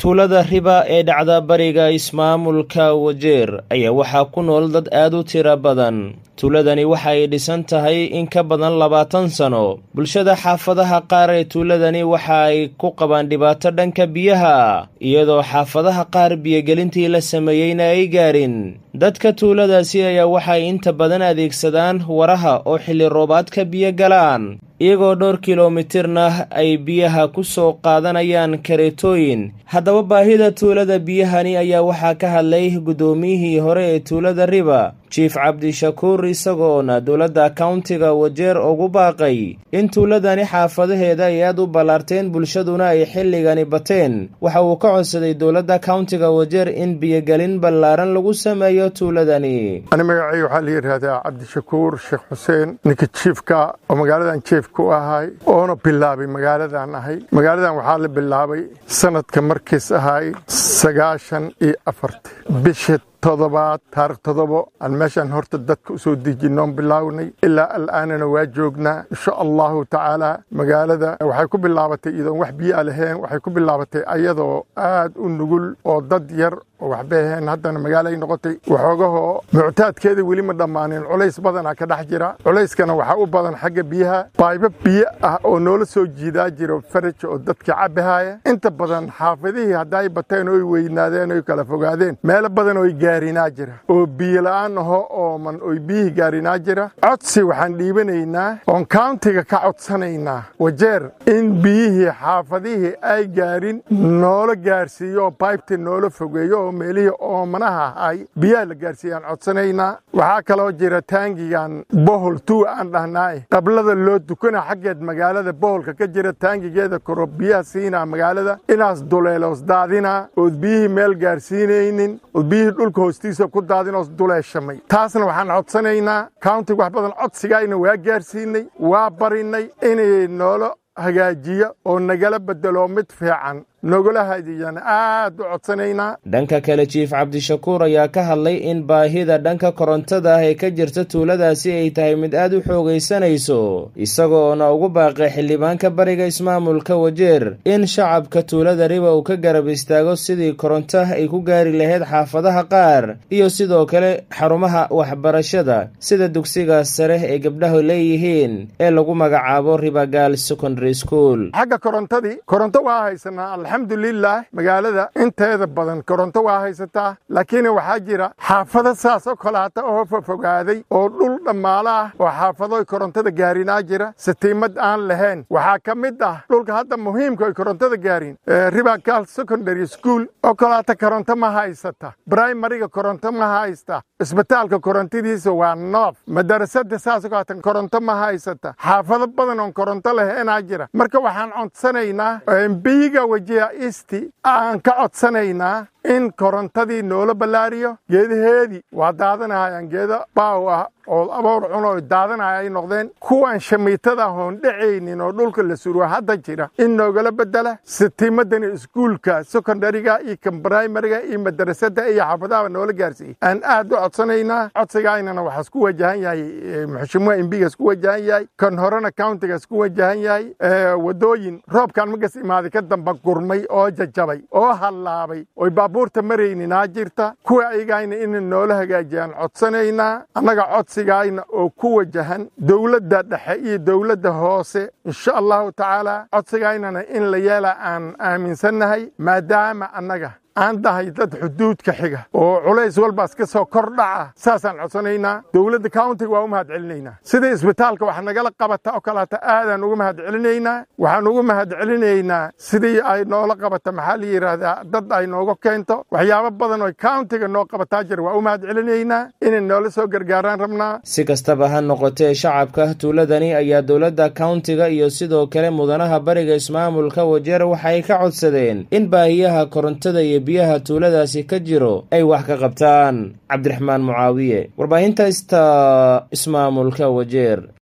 tuulada riba ee dhacda bariga ismaamulka wajeer ayaa waxaa ku nool dad aad u tiro badan tuuladani waxa ay dhisan tahay in ka badan labaatan sano bulshada xaafadaha qaar ee tuuladani waxa ay ku qabaan dhibaato dhanka biyaha iyadoo xaafadaha qaar biyogelintii la sameeyeyna ay gaarin dadka tuuladaasi ayaa waxay inta badan adeegsadaan waraha oo xilli roobaadka biyo galaan iyagoo dhowr kilomitirna ay biyaha ku soo qaadanayaan kareetooyin haddaba baahida tuulada biyahani ayaa waxaa ka hadlay guddoomiyihii hore ee tuulada riba jief cabdishakuur isagoona dowladda kauntiga wajeer ugu baaqay in tuuladani xaafadaheeda ay aad u ballaarteen bulshaduna ay xilligani bateen waxa uu ka codsaday dowladda kauntiga wajeer in biyogelin ballaaran lagu sameeyo tuuladani ani magacay waxaa la yidhaahdaa cabdishakuur sheekh xuseen ninka jiifka oo magaaladan jiefka u ahay oona bilaabay magaaladan ahay magaaladan waxaa la bilaabay sanadka markiis ahay sagaashan iyo afarti bisha todobaad taarikh todobo aan meeshaan horta dadka u soo dejinoon bilaawnay ilaa al'aanana waa joognaa insha allahu tacaala magaalada waxay ku bilaabatay iyadoon wax biyoa lahayn waxay ku bilaabatay ayadoo aad u nugul oo dad yar oo waxbay ahayn haddana magaalay noqotay waxoogahoo muctaadkeeda weli ma dhammaanin culays badanaa ka dhex jira culayskana waxaa u badan xagga biyaha baybo biyo ah oo noola soo jiidaa jiro faraj oo dadka cabbahaaya inta badan xaafadihii hadday bateen oy weynaadeen oy kala fogaadeen meelo badan oy gaarinaa jira oo biyola'aan aho ooman oy biyihii gaarinaa jira codsi waxaan dhiibanaynaa oon kauntiga ka codsanaynaa wajeer in biyihii xaafadihii ay gaarin noola gaarsiiyo oo baybta noola fogeeyo oo meelihii oomanaha ahay biyaha la gaarsiiyaan codsanaynaa waxaa kaloo jira taangigan bohol tuu aan dhahnaaye qablada loo dukana xaggeed magaalada boholka ka jira taangigeeda koro biyaha siinaa magaalada inaas duleeloos daadinaa ood biyihii meel gaarsiinaynin ood biyihii dhulka hoostiisa ku daadinoos duleeshamay taasna waxaan codsanaynaa countiga wax badan codsigaayna waa gaarsiinay waa barinay inay noola hagaajiyo oo nagala bedelo mid fiican nogala hadiyaan aad u codsanaynaa dhanka kale jiif cabdishakuur ayaa ka hadlay in baahida dhanka korontada ah ee ka jirta tuuladaasi ay tahay mid aad u xoogaysanayso isagoona ugu baaqay xildhibaanka bariga ismaamulka wajeer in shacabka tuulada riba uu ka garab istaago sidii koronto ay ku gaari lahayd xaafadaha qaar iyo sidoo kale xarumaha waxbarashada sida dugsiga sare ee gabdhahu leeyihiin ee lagu magacaabo ribagaal secondary school xagga korontadii koronto waa haysanaa alxamdulilah magaalada inteeda badan koronto waa haysataa laakiin waxaa jira xaafado saas oo kaleata oo fofogaaday oo dhul dhammaalo ah oo xaafado korontada gaarinaa jira satiimad aan lahayn waxaa ka mid ah dhulka hadda muhiimka oy korontada gaarin ribagal secondary school oo kaleata koronto ma haysata brimariga koronto ma haysta isbitaalka korontadiisa waa noof madarasada saas oo kaleata koronto ma haysata xaafado badan oon koronto lahaynaa jira marka waxaan codsanaynaa biyiga wajiha isti aan ka codsanaynaa in korontadii noola ballaariyo geedaheedii waa daadanahayaan geedo baaw ah oo aboor cun oo daadanaya ay noqdeen kuwan shamiitada ahoon dhacaynin oo dhulka la suruwa hadda jira in noogala bedela sitiimadani iskuulka secondariga iyo kan brimariga iyo madarasada iyo xaafadaha noola gaarsiiyey aan aad u codsanaynaa codsigaynana waxaa isku wajahan yahay muxshimuha imbiga isku wajahan yahay kan horena countiga isku wajahan yahay wadooyin roobkan magas imaaday ka damba gurmay oo jajabay oo hallaabay oy baabuurta marayninaa jirta kuwa ayagayna ina noola hagaajiyaan codsanaynaa annaga codsigayna oo ku wajahan dowladda dhexe iyo dowladda hoose insha allahu tacaala codsigaynana in la yeela aan aaminsannahay maadaama annaga aan dahay dad xuduudka xiga oo culays walbaas ka soo kor dhaca saasaan codsanaynaa dowladda countiga waa u mahad celinaynaa sida isbitaalka wax nagala qabata oo kaleeta aadaan uga mahad celinaynaa waxaan uga mahad celinaynaa sidii ay noola qabata maxaa la yidhaahdaa dad ay nooga keento waxyaabo badan oo countiga noo qabataa jira waa u mahad celinaynaa inay noola soo gargaaraan rabnaa si kastaba ha noqotee shacabka tuuladani ayaa dowladda countiga iyo sidoo kale mudanaha bariga ismaamulka wajeer waxay ka codsadeen in baahiyaha korontada iyo biyaha tuuladaasi ka jiro ay wax ka qabtaan cabdiraxmaan mucaawiye warbaahinta ista ismaamulka wajeer